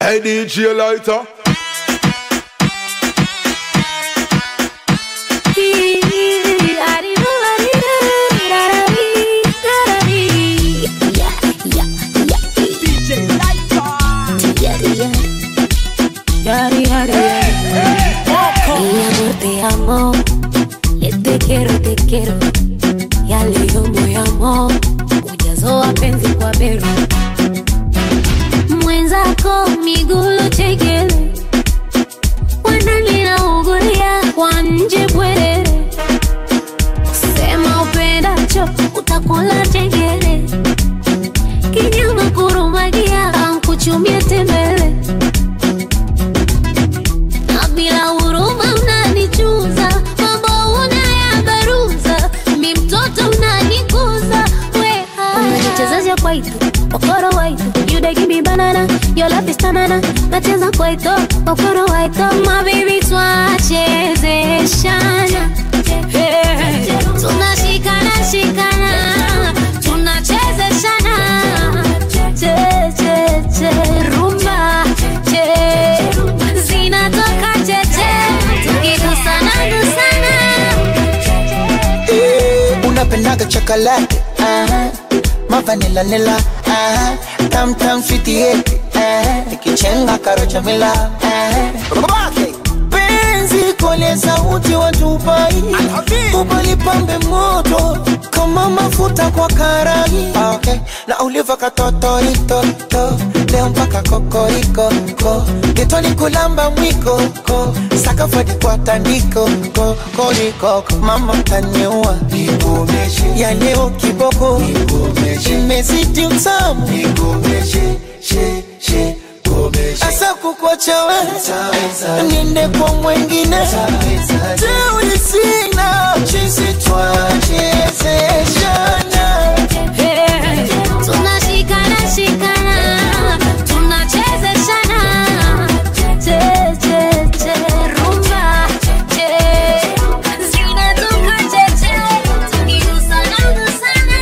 Hey DJ Lighter. Mi amor, te amo. Eh, Te quiero, te quiero. Ya leo moyo amo. Ujazo wa penzi kwa bero. Mwenzako miguu chekele. Wanani naugulia kwa nje bwerere. Sema upendacho utakula chengele. Kinyama kurumagia ankuchumie tembele. Na bila huruma unanichuza, mambo unayabaruza, mi mtoto unanikuza, weha. Unanichezesha kwaito, okoro waito, you dey give me banana, your love is tanana, nacheza kwaito, okoro waito, my baby twachezeshana, Hey. tunashikana shikana, tunachezeshana, che che che rumba, che zinatoka cheche, tukigusana gusana. Eh, unapendaga chocolate uh-huh. mavanila nila uh-huh. tam tam sweet yeti uh-huh. ikichenga karocha mila uh-huh. penzi kole sauti watupai ubalipambe moto kama mafuta kwa karai ah, okay. na uliva katotoritoto leo mpaka kokoriko ko getoni kulamba mwiko ko sakafadi kwa tandiko ko koriko mama taniua ya leo kiboko imezidi utamu asa kukwachawe niende kwa mwengine teuli sina chisi twachezeshana tunashikana shikana tunachezeshana che che che rumba che zinatoka cheche tukigusana gusana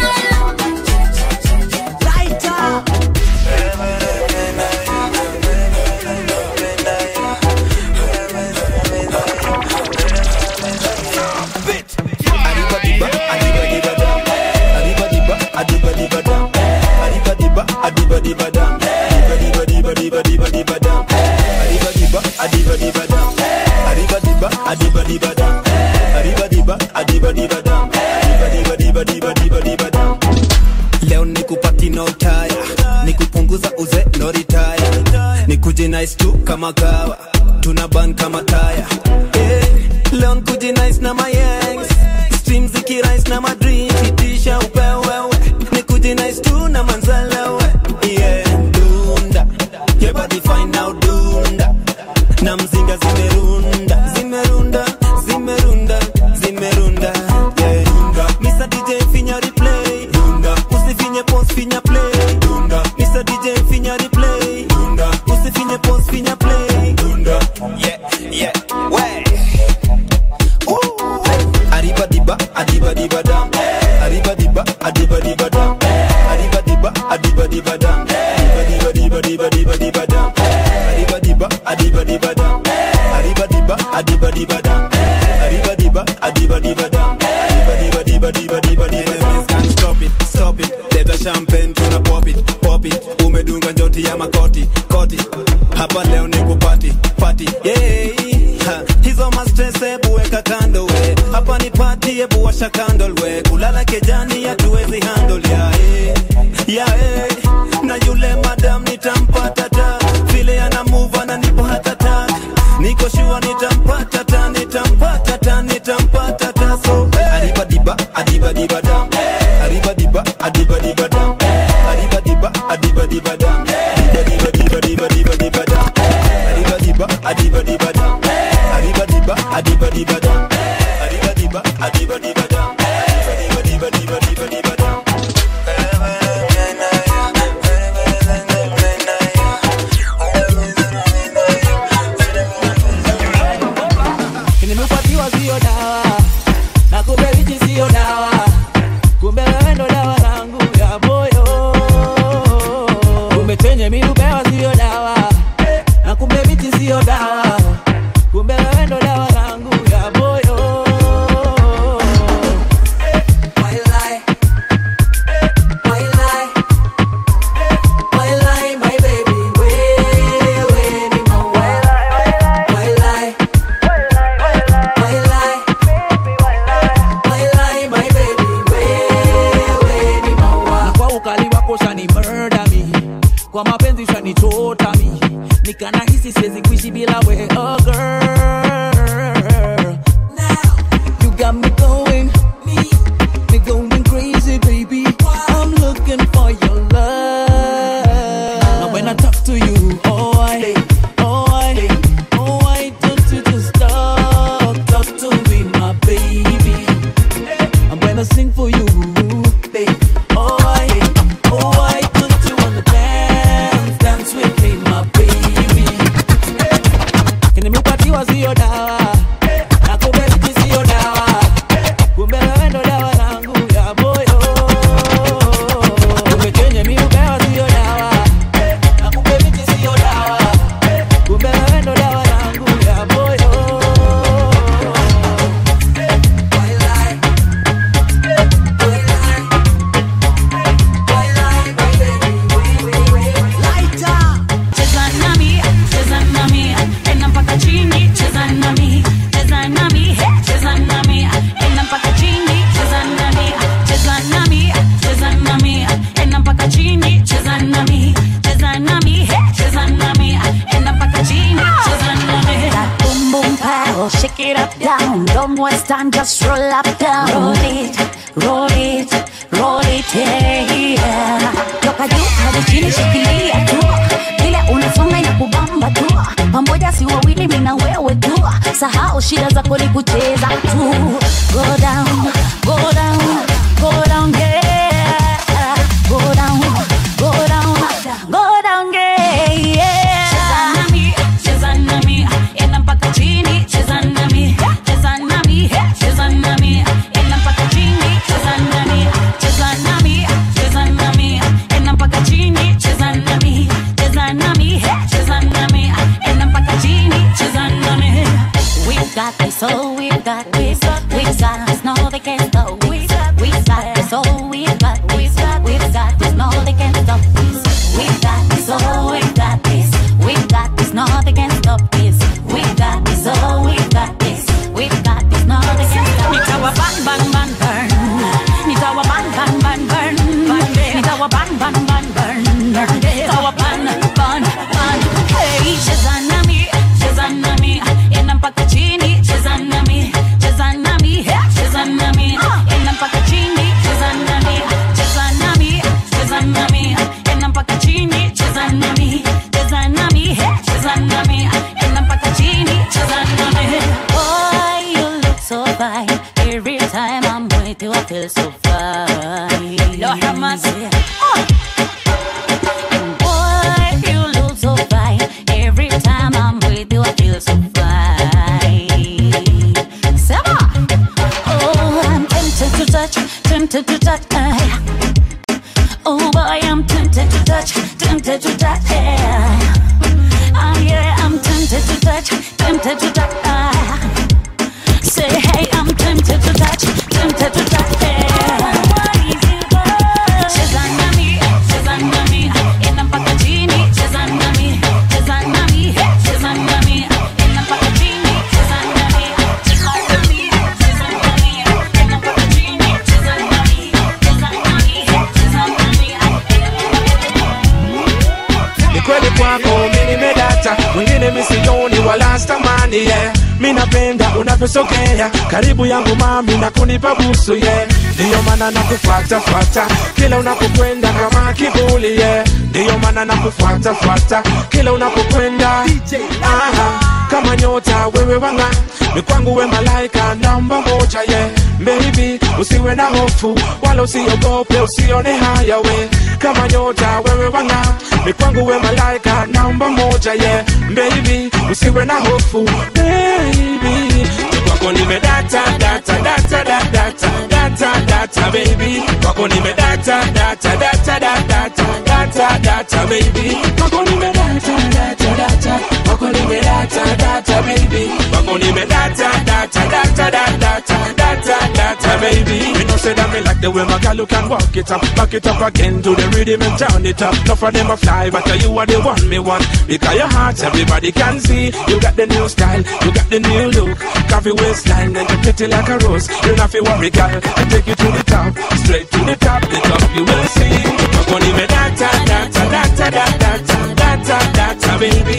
leo nikupati no tire nikupunguza uze no retire nikuje nice tu kama kawa tuna ban kama taya eh, leo nikuje nice na my ex stream zikirise na madream itisha upewewe nikuje nice tu na manzalewe yeah dunda your body fine now dunda na mzinga zimerunda zimerunda zimerunda zimerunda yeah. Mr. DJ finya replay usifinye pause finya play Mr. DJ finya replay usifinye pause finya play yeah yeah way Ooh. Arriba diba adiba diba dam Arriba diba adiba diba dam Arriba diba adiba diba dam Diba diba diba diba diba diba dam Arriba diba adiba diba dam Arriba diba adiba diba dam Arriba diba adiba diba dam Diba diba diba diba diba diba Enemies can't stop it, stop it Leta champagne tuna pop it, pop it Umedunga njoti ya makoti, koti Hapa leo ni kupati, pati yeah. Ha, hizo mastres ebu weka kando we hapa ni pati ebu washa candle we kulala kejani hatuwezi handle ya eh, ya eh. na yule madam nitampata ta vile ana move ananipa hata ta niko shua nitampata ta nitampata ta nitampata ta so eh. adiba diba adiba diba dam adiba diba adiba diba dam adiba diba adiba diba dam diba diba diba diba diba diba dam adiba diba adiba diba dam adiba diba adiba diba dam adiba diba adiba diba dam diba diba diba diba diba dam nimepatiwa sio dawa na kumbe hichi sio dawa kumbe wewe ndo dawa yangu ya moyo nikana hisi siwezi kuishi bila we oh girl now you got me going me me going crazy baby I'm looking for your love now when I talk to you oh I oh I oh I don't you just talk talk to me my baby I'm gonna sing for you baby oh I oh I don't you wanna dance dance with me my baby nimepatiwa sio dawa na kumbe miti sio dawa kumbe wewe ndo dawa langu ya moyo kumbe chenye mi upewa sio dawa na kumbe miti sio dawa kumbe wewe ndo dawa langu ya moyo Cheza nami, cheza nami, enda mpaka chini, cheza nami, cheza nami, he, cheza nami, enda mpaka chini, cheza nami, cheza nami, cheza nami, enda mpaka chini, cheza nami, cheza nami, he, cheza nami, enda mpaka chini, cheza nami. That boom boom pow, shake it up down. Don't waste time, just roll up down. Roll it, roll it, roll it, yeah. Toka juu hadi chini, shikilia tu. Vile unasonga inakubamba tu. Pamoja si wawili, mimi na wewe tu. Sahau shida zako ni kucheza tu. Go down, go down, go down, yeah. Go down, go down, go down, yeah. Cheza nami, cheza nami, enda mpaka chini, cheza nami, cheza nami, he, cheza nami, enda mpaka chini, cheza nami, cheza nami, cheza nami, enda mpaka chini, cheza nami, cheza nami, he, cheza nami, enda mpaka chini, cheza nami. We've got this, oh, we've got this. We've got this, no, they can't stop this. We've got this, oh, we've got this. We've got this, no, they can't stop this. We've got this, oh, we've got this. We've got this, no, they can't stop this. We've got this, oh, we've got this. We've got this, no, they can't stop this. Nitawa ban ban ban burn. Nitawa ban ban ban burn. Nitawa ban ban ban burn. Nitawa ban ban ban. Hey, cheza nami, cheza nami, enda mpaka chini, cheza nami, cheza nami, hey, cheza nami, enda mpaka chini, cheza nami, cheza nami, cheza nami, enda mpaka chini, cheza nami, cheza nami, hey, cheza nami, enda mpaka chini, cheza nami. Boy, you look so fine. Every time I'm with you, I feel so fine. Lord have mercy. Boy, you look so fine. Every time I'm with you, I feel so fine. Seba! Oh, I'm tempted to touch, tempted to touch. Uh, oh boy, I'm tempted to touch, tempted to touch. Yeah. Ah, yeah, I'm tempted to touch, tempted to touch. Ah. Say, hey, I'm tempted to touch, tempted to touch. Yeah. Cheza nami, cheza nami, enda mpaka chini, cheza nami, cheza nami, he, cheza nami, enda mpaka chini, cheza nami, cheza nami, cheza nami, enda mpaka chini, cheza nami, cheza nami, he, cheza nami, ni kweli kwako mi nimedata mwingine misioni wala stamani yeah. mi napenda unavyosogea karibu yangu mami na kunipa busu yeah. ndiyo maana nakufuatafuata kila unapokwenda kama kivuli yeah. ndiyo maana nakufuatafuata kila unapokwenda Aha, kama nyota wewe wanga ni kwangu we malaika namba moja ye yeah. Baby usiwe na hofu wala usiogope usione haya we kama nyota wewe wanga ni kwangu we malaika namba moja ye yeah. Baby usiwe na hofu baby kwako nimedata data data data data data data baby kwako nimedata data data data data data baby kwako nimedata data data kwako nimedata data baby kwako nimedata data data data data data baby me no say that me like the way my girl you can walk it up back it up again to the rhythm and turn it up no for them a fly but you are the one me want because your heart everybody can see you got the new style you got the new look coffee waistline and you pretty like a rose you not feel worry girl I take you to the top straight to the top the top you will see Kwako nimedata data data data data data baby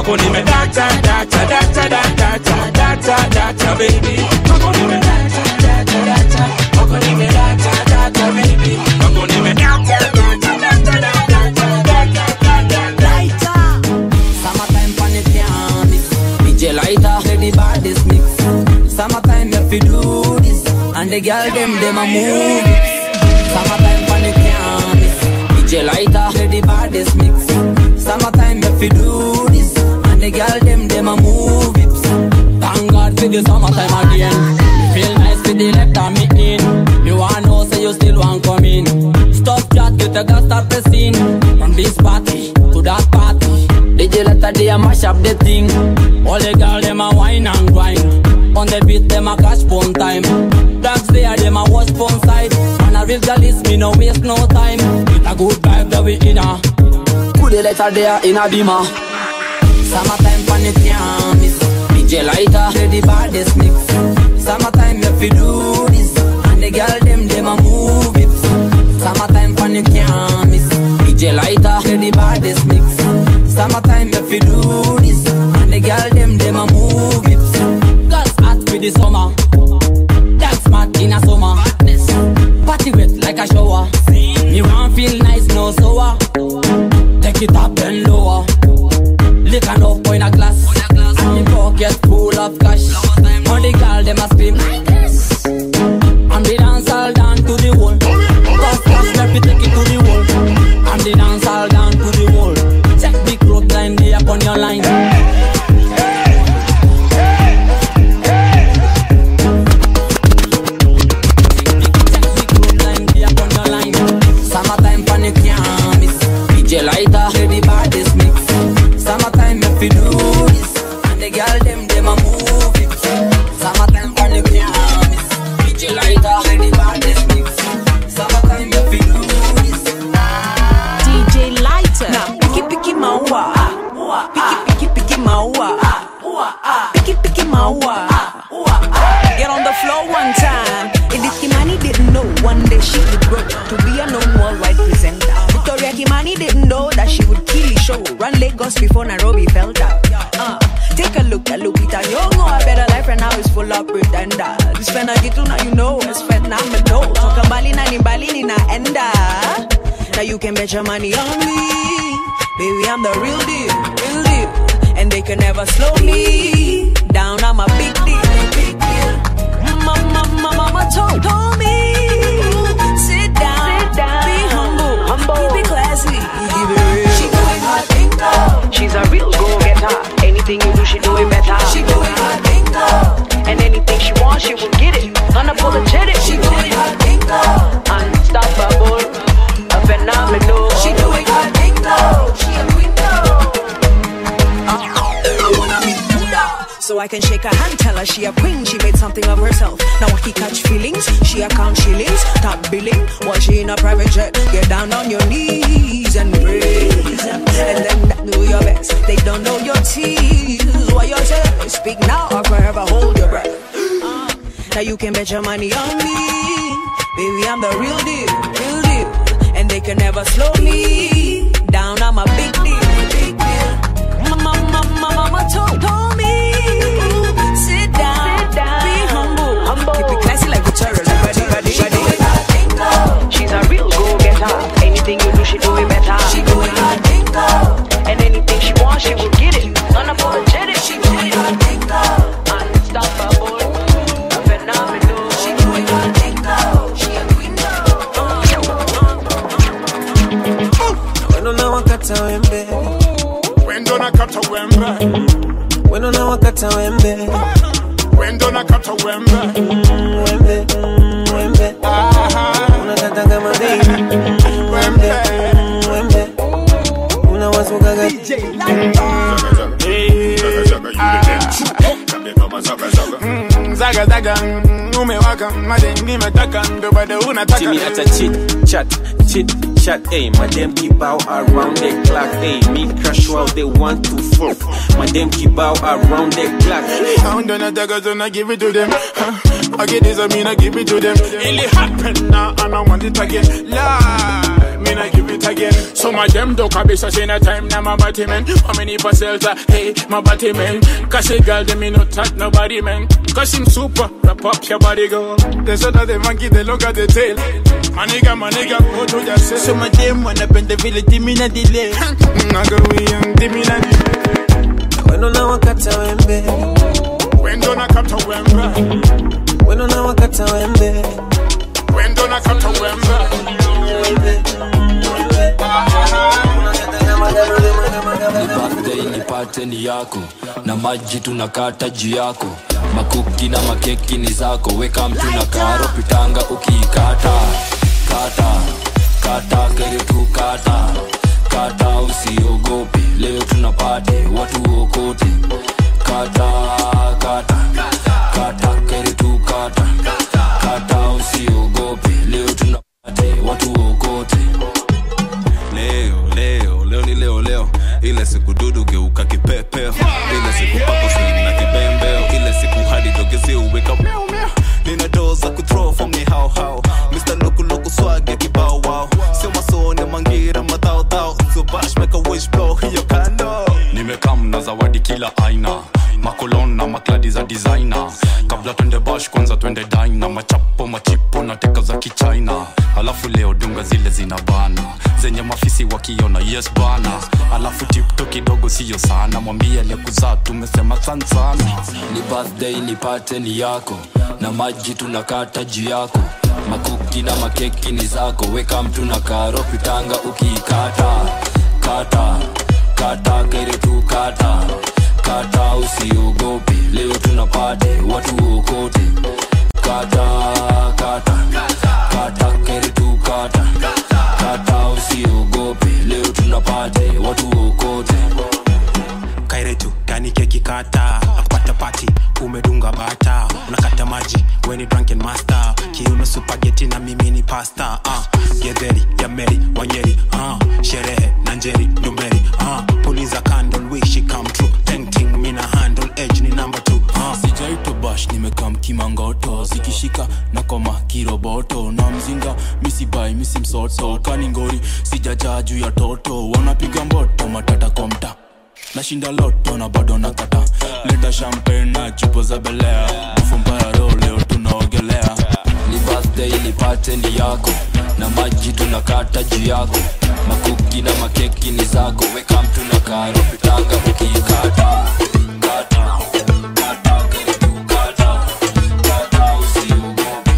kwako nime data data data data data data baby kwako nime data data data kwako nime data data baby kwako nime data data data data data data Summertime pan it can mix. DJ lighter, play the baddest mix. Summertime if you do this, and the girl them them a move it. Summertime pan it can mix. DJ lighter, play the baddest mix. Summertime if you do this, and the girl them them a move it. Thank God for the summertime again. Feel nice with the left arm me in. Me want know say you still want come in. Stop chat, get a gas start pressing. From this party to that party. DJ let a day a mash up the thing. All the girl them a wine and grind. On the beat them a cash phone time. Dogs there them a watch phone side. And a real girl is me no waste no time. With a good vibe that we in a. Good let a there in a beamer. Summertime pan it can miss. DJ lighter, play the baddest mix. Summertime if you do this, and the girl them them a move it. Summertime pan it can miss. DJ lighter, play the baddest mix. Summertime if you do this, and the girl them them a move it. Girls hot for the summer, dance mad in a summer. Party wet like a shower. Me want feel nice no sour. Take it up and lower. Lick enough in a glass. And the pocket full of cash. On the girl them a scream. And the dance all down to the wall. Cause cash let me take it to the wall. And the dance all down to the wall. Check the clock line there upon your line. Summertime panic can't miss. DJ lighter, play the baddest mix. Summertime if you do this, and the girl them them a move it. Summertime panic can't miss. DJ lighter, play the baddest mix. Summertime if you do this. DJ Lighter. Now, picky picky maua. Picky picky picky maua. Picky picky maua. Get on the floor one time. Edith Kimani didn't know one day she would grow to be a known worldwide presenter. Victoria Kimani didn't know that she would kill the show. Run Lagos before Nairobi felt out. Uh, take a look at Lupita Nyong'o. A better life right now is full of pretenders. This fena gitu now you know it's phenomenal. Toka mbali na ni mbali ninaenda. Now you can bet your money on me. Baby, I'm the real deal, real deal. And they can never slow me down. I'm a big deal, big deal. Mama, mama, mama told, told me. Sit down, be humble, humble. keep it classy, keep it real. She doing her thing though. She's a real go-getter. Anything you do, she do it better. She doing her thing though. And anything she wants, she will get it. Unapologetic. She doing her thing though. Unstoppable, a phenomenal. She doing her thing though. She a queen So I can shake her hand, tell her she a queen, she made something of herself. Now I can catch feelings, she account shillings, top billing, while she in a private jet. Get down on your knees and praise. And then that do your best. They don't know your tears. What you say? Speak now or forever hold your breath. Uh, now you can bet your money on me. Baby, I'm the real deal, real deal. And they can never slow me down. I'm a big deal, big deal. Mama, mama, mama told, told me. Sit down, be humble, Keep it classy like Victoria. Ready, ready, ready. She's a real go-getter. Anything you do, she do it better. She doing her thing though. And anything she wants, she will get it. Unapologetic. She doing her thing though. Unstoppable. A phenomenal. She doing her thing though. She a queen Wendo na wakata wembe Wendo na kata wembe Wendo na wakata wembe Wendo na kata wembe Mm, Wembe, mm, wembe Unakata kama baby Mm, Wembe, mm, wembe Unawasukaga Zaga zaga mm, umewaka madem nimetaka ndo bado unataka Jimmy at a chit chat, chit chat, ayy. My them keep bow around the clock, ayy. Me crush while they want to fuck. My them keep bow around the clock. Sound on a dagger, so I give it to them. Huh? I get this, I mean I give it to them. It happen now, and I want it again. Lie, mean I give it again. Some of them don't come be such in a time now my body man. How many parcels are hey my body man? Cause a girl them me not touch nobody man. Cause him super, wrap up your body go. There's another monkey they look at the tail. My nigga, my nigga, go to yourself. Some of them wanna bend the village, give me na delay. Naga we young, give me that. Weno na wakata wembe, When don't I come to Wemba? weno na wakata wembe. When don't I come to Wemba? ni birthday nipate ni yako na maji tunakata juu yako makuki na makeki ni zako weka mtu na karo pitanga ukiikata kata kata kere tu kata kata usiogope leo tunapate watu okote kata kata kata kere tu kata kata usiogope leo tunapate watu okote leo leo leo ni leo leo ile siku dudu geuka kipepeo ile siku pako swing na kibembeo ile siku hadi dogezi uweka meow meow nina doo za kuthrow from ni how how Mr. Loku Loku swag ya kibao wow sio masone mangira madhao dhao so bash make a wish blow hiyo kando nimekam na zawadi kila aina makolon na makladi za designer kabla twende bash kwanza twende dina machapo machipo na teka za kichina alafu leo dunga zile zina bana zenye mafisi wakiona yes bana alafu tipto kidogo siyo sana mwambie aliyekuzaa tumesema san sana ni birthday nipate ni yako na maji tunakata juu yako makuki na makeki ni zako weka mtu na karo pitanga ukiikata kata kata kere tu kata kata usiogope leo tunapate watu okote kata kata kata kere tu kata kata usiogope leo tunapate watu okote kairetu gani keki kata akupata pati umedunga bata unakata maji weni drunken master kiuno supageti na mimi ni pasta uh, gedheri ya meri wanyeri uh, sherehe na njeri ndumberi uh, puliza candle wish it come true tenting mina handle edge ni number two uh. sijaitwa bash nimekam kimangoto zikishika na koma kiroboto na mzinga misibai misimsoto kaningori sijajaa juu ya toto wanapiga mboto matata kwa mta nashinda loto na bado nakata leta champagne na chupo za belea bufumbaro leo tunaogelea ni birthday nipate ni yako na maji tunakata juu yako makuki na makeki ni zako weka mtu na karo pitanga ukiikata kata kata karibu kata kata usiogope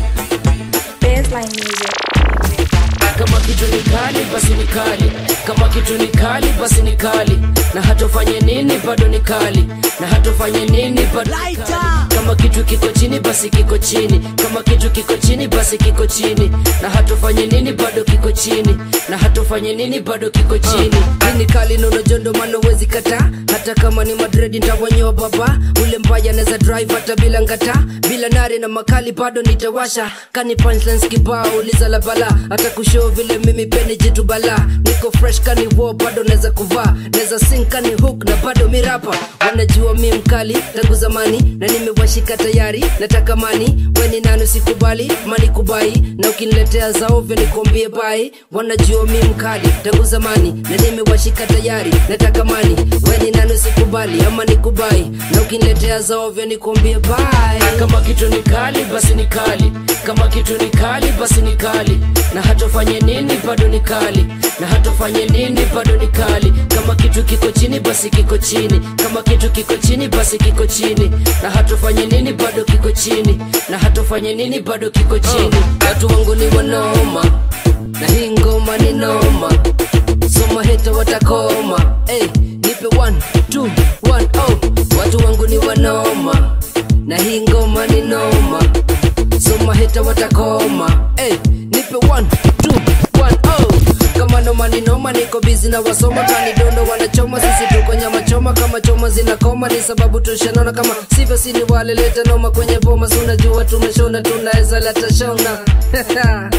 kama kitu ni kali basi ni kali kama kitu ni kali basi ni kali na hatofanye nini bado ni kali na hatofanye nini bado ni kali. kama kitu kiko chini basi kiko chini kama kitu kiko chini basi kiko chini na hatofanye nini bado kiko chini na hatofanye nini bado kiko chini hii ni kali na unajua ndo maana uwezi kataa hata kama ni madredi ntawanyoa baba ule mbaya naweza drive hata bila ngata bila nare na makali bado nitawasha kani punchlines kibao uliza la bala hata kushoo vile mimi peni jitu bala niko fresh kani wo bado naweza kuvaa naweza sing kani hook na bado mirapa wanajua mi mkali tangu zamani na nimewashika tayari nataka mani weni nano sikubali mani kubai na ukiniletea za ovyo nikuambie bai wanajua mi mkali tangu zamani na nimewashika tayari nataka mani weni nano sikubali ama nikubai na ukiniletea za ovyo nikuambie bai kama kitu ni kali basi ni kali kama kitu ni kali basi ni kali na hatofanye nini bado ni kali na hatofanye nini bado ni kali kama kitu kiko chini basi kiko chini kama kitu kiko chini basi kiko chini na hatofanye nini bado kiko chini na hatofanye nini bado kiko chini watu wangu ni wanoma na hii ngoma ni noma soma heta watakoma hey, nipe one, two, one, oh. watu wangu ni wanoma na hii ngoma ni noma soma heta watakoma hey, nipe one, two, one, oh. kama noma ni noma niko bizi na wasoma kanidondo wanachoma sisi tuko nyama choma kama choma zinakoma ni sababu tushanona kama sivyo sini waleleta noma kwenye boma si unajua tumeshona tunaweza leta shona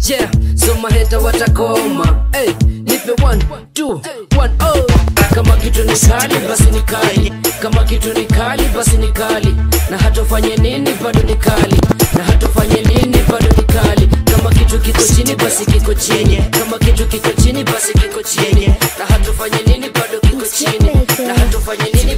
yeah so maheta watakoma hey, nipe one two one oh kama kitu ni kali basi ni kali kama kitu ni kali basi ni kali na hatofanye nini bado ni kali na hatofanye nini bado ni kali kama kitu kiko chini basi kiko chini kama kitu kiko chini basi kiko chini na hatofanye nini bado kiko chini na hatofanye nini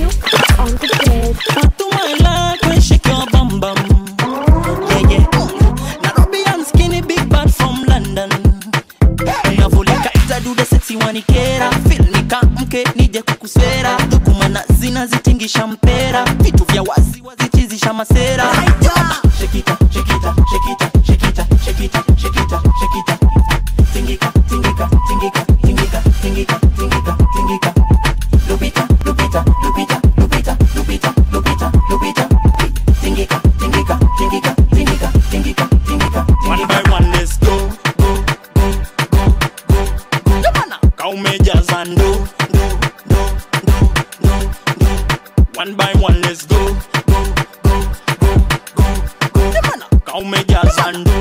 To my life, when shake your bum bum. Yeah, yeah. Nairobi and skinny, big bad from London. Unavulika ita do the sexy wanikera feel nikamke nije kukuswera dukumana zinazitingisha mpera vitu vya wazi wazichizisha masera Shekita, shekita, shekita, shekita, shekita, shekita, shekita. Tingika, tingika, tingika, tingika, tingika, tingika, tingika. Lupita, lupita, lupita, lupita, lupita, lupita, lupita. Tingika, tingika, tingika, tingika, tingika, tingika, One by one, let's go. Kaumejaza ndo One by one, let's go. Kaumejaza ndo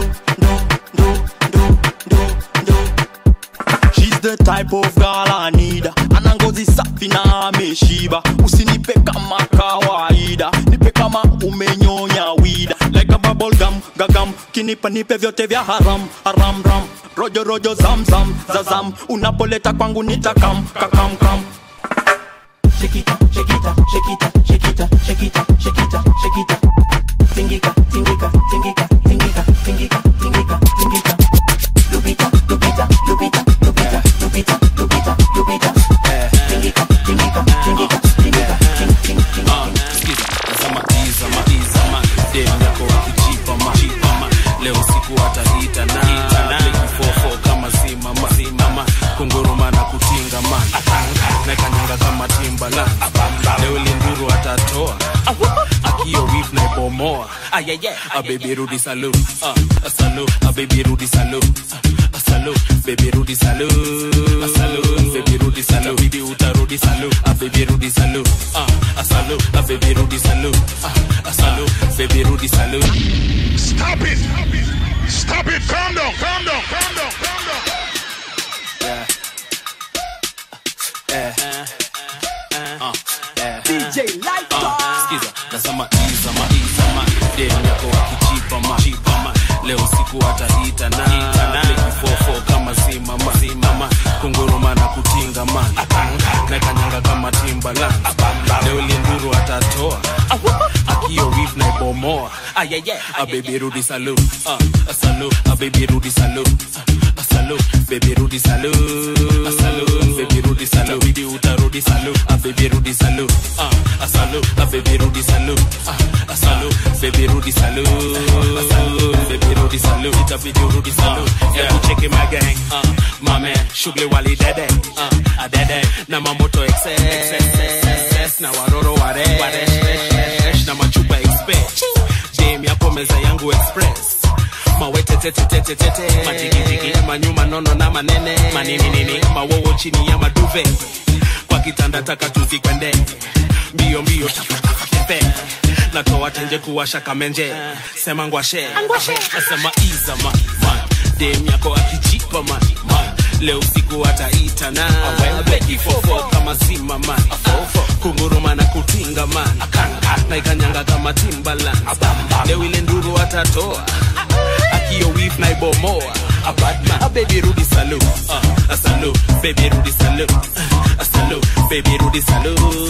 She's the type of girl I need ana ngozi safi na ameshiba usinipe kama kawaida nipe kama umenyonya wida like a bubble gum gagam kinipa nipe vyote vya haram haram ram rojo rojo zam zam zazam unapoleta kwangu nitakam kakam kam Shekita, shekita, shekita, shekita, shekita, shekita, shekita. Tingika, tingika, tingika, tingika, tingika, tingika, tingika. Lupita, lupita, lupita, lupita, lupita, lupita, lupita. Tingika, tingika, tingika, tingika, ting- ting- ting- Ah, sikiza, nasema iza ma iza ma dem yako wakijipa ma jipa ma leo siku atahita na Beki fofo kama simama simama kunguruma na kutinga man na kanyanga kama timbaland leo linduru atatoa akio wif na ibomoa a baby rudi salu a salu a baby rudi salu a salu baby rudi salu a salu baby rudi salu bibi utarudi salu a baby rudi salu a salu a baby rudi salu a salu baby rudi salu Stop it! Stop it! Calm down! Calm down! Calm down! Calm down! Yeah. Eh. Uh, eh. DJ Lighter. Uh, Skiza, nasema izama izama dem yako wakijipa ma jipa ma leo siku atahita na Beki fofo kama simama simama kunguruma na kutinga man na kanyanga kama timbaland leo linduru atatoa akio wif na ibomoa a baby rudi salu uh, a salu a baby rudi salu uh, a salu baby rudi salu a salu baby rudi salu bibi utarudi salu a baby rudi salu uh, a salu a baby rudi salu uh, a salu baby rudi salu a salu baby rudi salu itabidi urudi salu yeah kucheki my gang uh, my man shughuli wali dede uh, a dede na mamoto excess excess na waroro ware waresh na machupa express jam yapo meza yangu express mawetetetetetete majigijigi manyuma nono na manene maninini mawowo chini ya maduve kwa kitanda taka tuzikwende mbio mbio tepe natoa tenje kuwasha kamenje sema ngwashe nasema izama man dem yako akijipa man man leo siku ataita na beki fofo kama zima man kunguruma na kutinga man na ikanyanga kama timbaland leo ile nduru atatoa akio wif na ibomoa a bad man a baby rudi salu uh, a salu baby rudi salu uh, a salu baby rudi salu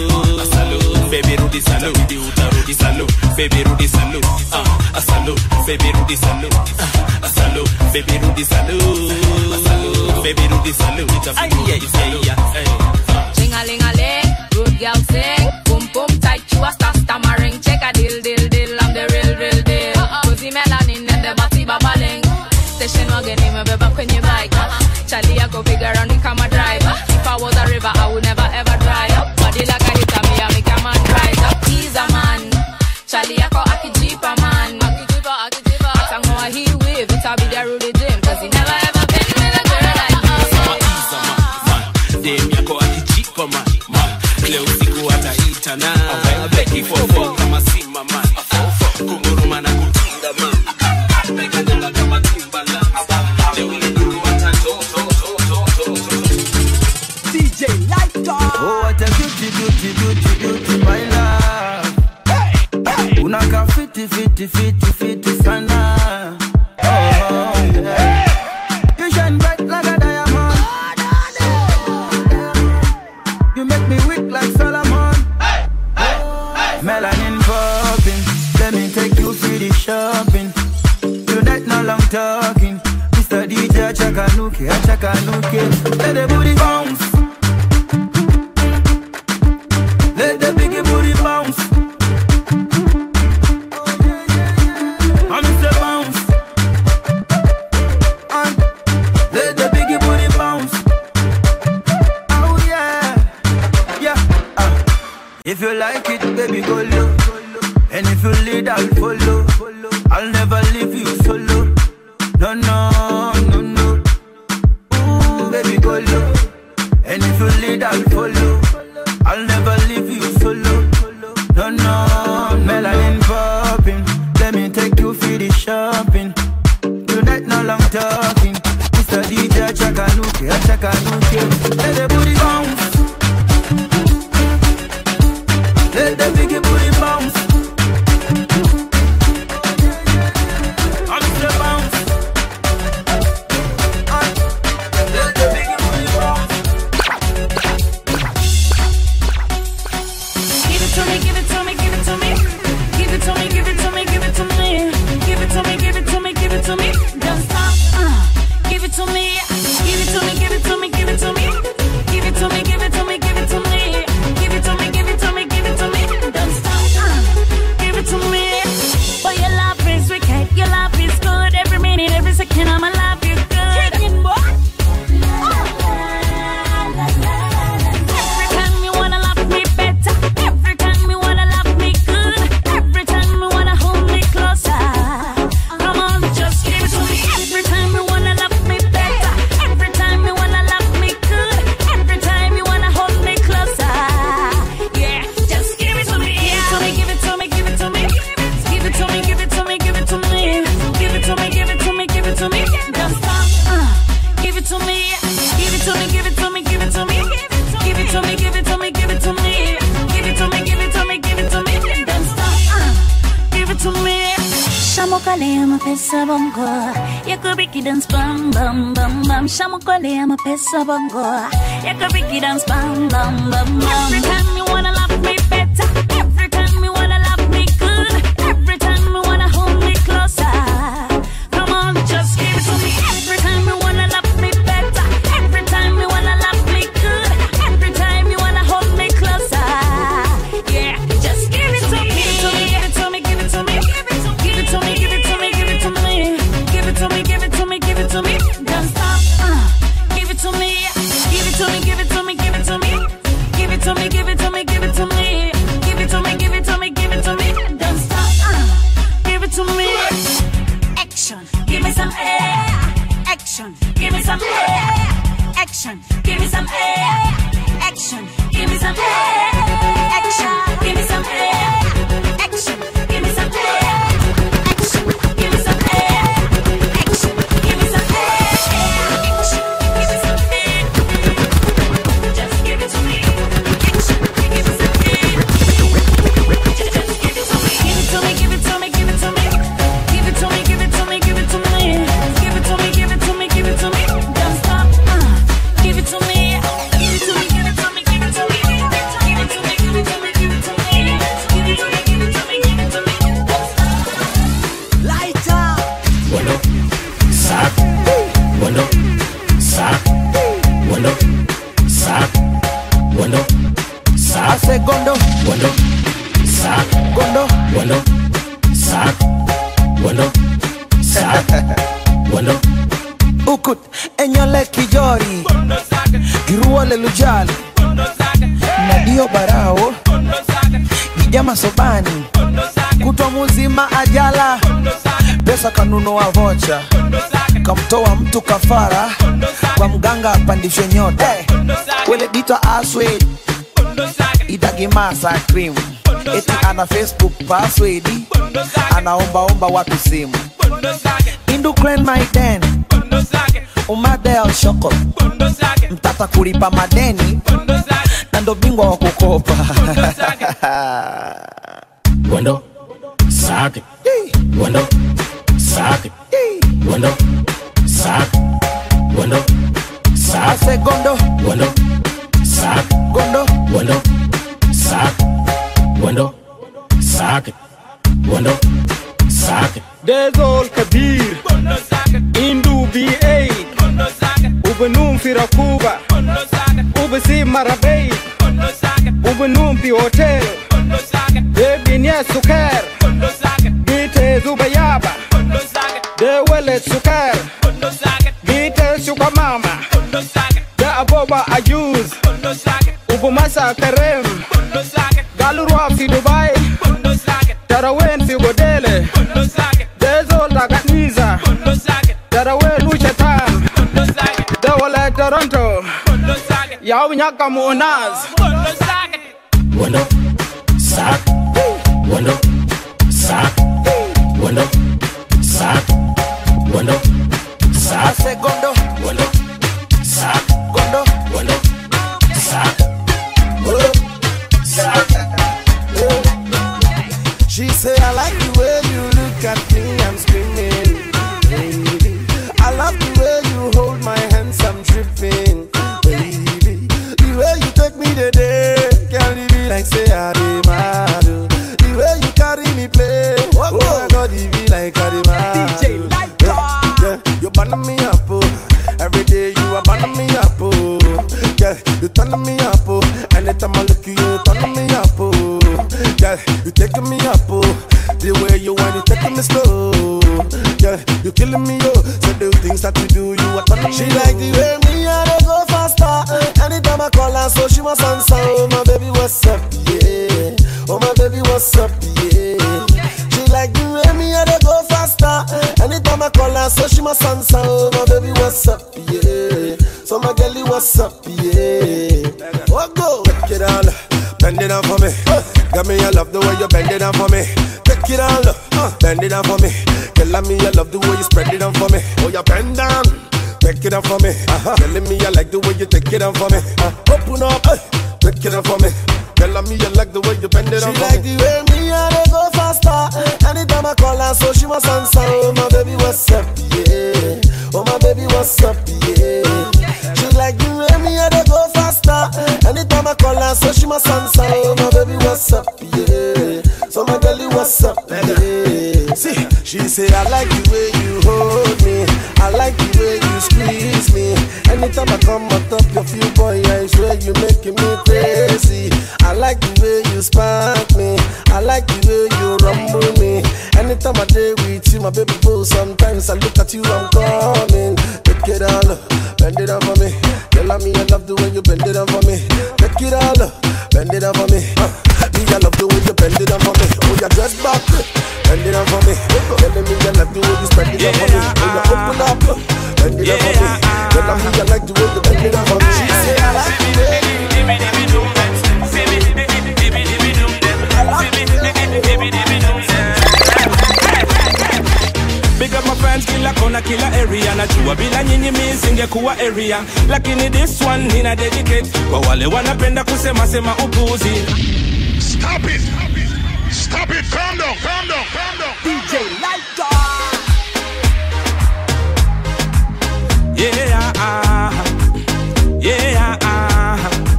a salu baby rudi salu bibi utarudi salu baby rudi salu uh, a salu baby rudi salu uh, a salu baby rudi salu a salu baby rudi salu itabidi rudi salu hey. Ching a ling a ling, good girl sing. Boom boom tight, you a star stammering. Check a deal deal deal, I'm the real real deal. Cozy melanin and the body babbling. Station wagon in my beba kwenye bike. Charlie I go bigger and me come a driver. If I was a river, I would never ever dry up. Body like a hitter, me I make a man rise up. He's a man. Charlie I call akijipa man. Akijipa, akijipa. Atangoa he wave, it'll be the Rudy Jim. Cause he never ever been with a girl like me. dem yako akijipa man man leo siku ataita na beki fofo kama sima man kunguruma na kutinga man naikanyanga kama timbaland beauty, beauty, beauty, my love. Unaka fiti, fiti, fiti, fiti sana. Oh, yeah. You shine bright like a diamond. You make me weak like Solomon. Melanin popping. Let me take you for the shopping. Tonight, no long talking. Mr. DJ, Chakanuke, Chakanuke. Let the booty bounce. Let the biggie booty bounce. I'm Mr. Bounce. And let the biggie booty bounce. Oh yeah, yeah. Uh. If you like it, baby, go low. And if you lead, I'll follow. I'll never leave you solo. No, no, no, no. Ooh, baby, go low. And if you lead, I'll follow. I'll never leave you solo. No, no, melanin popping. Let me take you for the shopping. Tonight, no long talking. Mr. DJ, Chakanuke, Chakanuke. Let the booty bounce. Let the biggie booty bounce. I'm Mr. Bounce. Uh, let the biggie booty bounce. Give it to me, give it to me, give it to me. Give it to me, give it to me, give it to me. Give it to me, give it to me, give it to me. Don't stop. Uh, give it to me. Give it to me, give it to me, give it to me. Give it to me, give it to me, give it to me. Give it to me, give it to me, give it to me. Don't stop. Uh, give it to me. Boy, your love is wicked. Your love is good. Every minute, every second, I'ma love you good. Every time you wanna love me better. Every time you wanna love me good. Every time you wanna hold me closer. Come on, just give it to me. Every time you wanna love me better. Every time you wanna love me good. Every time you wanna hold me closer. Yeah, just give it to me. Give it to me, give it to me, give it to me. Give it to me, give it to me, give it to me. Give it to me, give it to me, give it to me. Don't stop. Uh, give it to me. Give it to me, give it to me, give it to me. Give it to me, give it to me, give it to me. Give it to me, give it to me, give it to me. Don't stop. Uh, give it to me. Shamokale mapesa bongo Yakubiki dance bam bam bam bam Shamokale mapesa bongo Yakubiki dance bam bam bam bam Every time you wanna love me better Every time you wanna love me good Every time you wanna hold me closer Come on, just give it to me Every time you wanna love me better Every time you wanna love me good Every time you wanna hold me closer Yeah, just give it to me Give it to me, give it to me, give it to me Give it to me, give it to me, give it to me Give it to me, give it to me, give it to me Don't stop, uh, give it to me Give it to me, give it to me, give it to me Give it to me, give it to me, give it to me Give it to me, give it to me, give it to me Don't stop, uh, give it to me Action, give me some air Action, give me some air Action, give me some air Action, give me some air Action, give me some air Action, give me some air Action, give me some air Action, give me some air Action, give me some air Just give it to me Action, give me some air Just give it to me Give it to me, give it to me, give it to me Give it to me, give it to me, give it to me Give it to me, give it to me, give it to me Don't stop, uh, give it to me Give it to me, give it to me, give it to me Give it to me, give it to me, give it to me Give it to me, give it to me, give it to me Don't stop Lighter. Wando, sac, wando, sac, wando, sac, wando, sac, Segundo, wando, sac, gondo, wando, sac, wando, sac, wando, ukut, enyole kijori, giruole lujali, nadio barao, gijama sobani, kutwa muzima ajala, pesa kanunua vocha, kamtoa mtu kafara, kwa mganga apandishwe nyota, wele dita aswed, idagimasa cream, eti ana facebook password, anaombaomba watu simu, indukren maiden, umadel shoko, mtata kulipa madeni, na ndo bingwa wa kukopa Wando, sake. Wando, sake. Wando, sake. Wando, sake. Ase gondo, Wando, sake. gondo, Wando, sake. Wando, sake. Wando, sake. Dezol Kabir Indu B8 Ubenum Firakuba Ubesi Marabei Ubenum Pi Hotel Debinya Sukar Bite Zubayaba Dewele Sukar Bite Sukamama Da Aboba Ayuz Ubumasa Karem Galurwa fi Dubai Tarawen fi Godele Dezo Taganiza Tarawen Luchetan Dewale Toronto Yau Nyaka Munaz Wando, sake. Wando, sake. Wando, sake. Wando, sake. ase gondo, Wando, sake. gondo, Wando, sake. Wando, sake. She say I like the way you look at me, I'm screaming. Baby, I love the way you hold my hands, I'm tripping. Baby, the way you take me today, can't leave me like say I be mad. oh. The way you carry me play, oh my God, it be like I be mad. DJ yeah, yeah, you burn me up, oh. Every day you are burning me up, oh. Yeah, you turn me up, oh. Anytime I look you, you turn me up, oh. Yeah, you taking me up, oh. The way you want, you taking me slow. Yeah, you killing me, oh. So the things that you do, you are turning She like the way me and I go faster. Anytime I call her, so she must answer. Oh my baby, what's up? Yeah. Oh my baby, what's up? Yeah. She like the way me and I go faster. Anytime I call her, so she must answer. Oh my baby, what's up? Yeah. So my girlie, what's up? Yeah. What go? Take it all, bend it down for me. Got me, I love the way you bend it down for me. Take it all, bend it down for me. Girl, I me, I love the way you spread it down for me. Oh, you bend down. Take it down for me. Uh-huh. Telling me I like the way you take it down for me. Uh, open up, uh, take it down for me. Girl, I me, I like the way you bend it down She for like me. the way me and I go faster. Anytime I call her, so she must answer. Oh my baby, what's up? Yeah. Oh my baby, what's up? Yeah. She like the way me and I go faster. Anytime I call her, so she must answer. Oh my baby, what's up? Yeah. So my girlie, what's up? Yeah. See, she say I like the way you hold me. I like the way you squeeze me. Anytime I come on top of you, boy, I swear you making me crazy. I like the way you spark me. I like the way you rumble me. Anytime I day with you, my baby boo. Sometimes I look at you, I'm coming. Take it all, up, bend it up for me. Girl, I me, I love the way you bend it up for me. Take it all, up, bend it up for me. Uh, me, I love the way you bend it up for me. Oh, you dress back, bend it up for me. Telling me I love the way you spread it up for me. Oh, you open up, bend it up for me. Girl, I me, I like the way you bend it up for me. She say I like the way you Big up my fans kila kona kila area najua bila nyinyi mi singekuwa area lakini this one nina dedicate kwa wale wanapenda kusema sema upuzi Stop it! Stop it! Calm down! Calm down! Calm down! DJ Lighter. yeah ah, yeah ah.